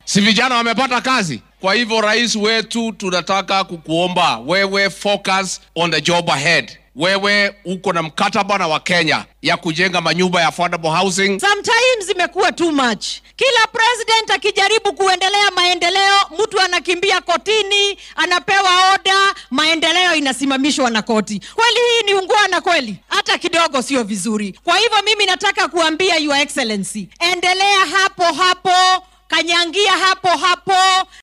Si vijana wamepata kazi? Kwa hivyo rais wetu, tunataka kukuomba wewe, focus on the job ahead. Wewe uko na mkataba na Wakenya ya kujenga manyumba ya affordable housing. Sometimes imekuwa too much. Kila president akijaribu kuendelea maendeleo, mtu anakimbia kotini, anapewa oda, maendeleo inasimamishwa na koti. Kweli hii ni ungwana kweli? Hata kidogo sio vizuri. Kwa hivyo mimi nataka kuambia Your Excellency, endelea hapo hapo, kanyangia hapo hapo.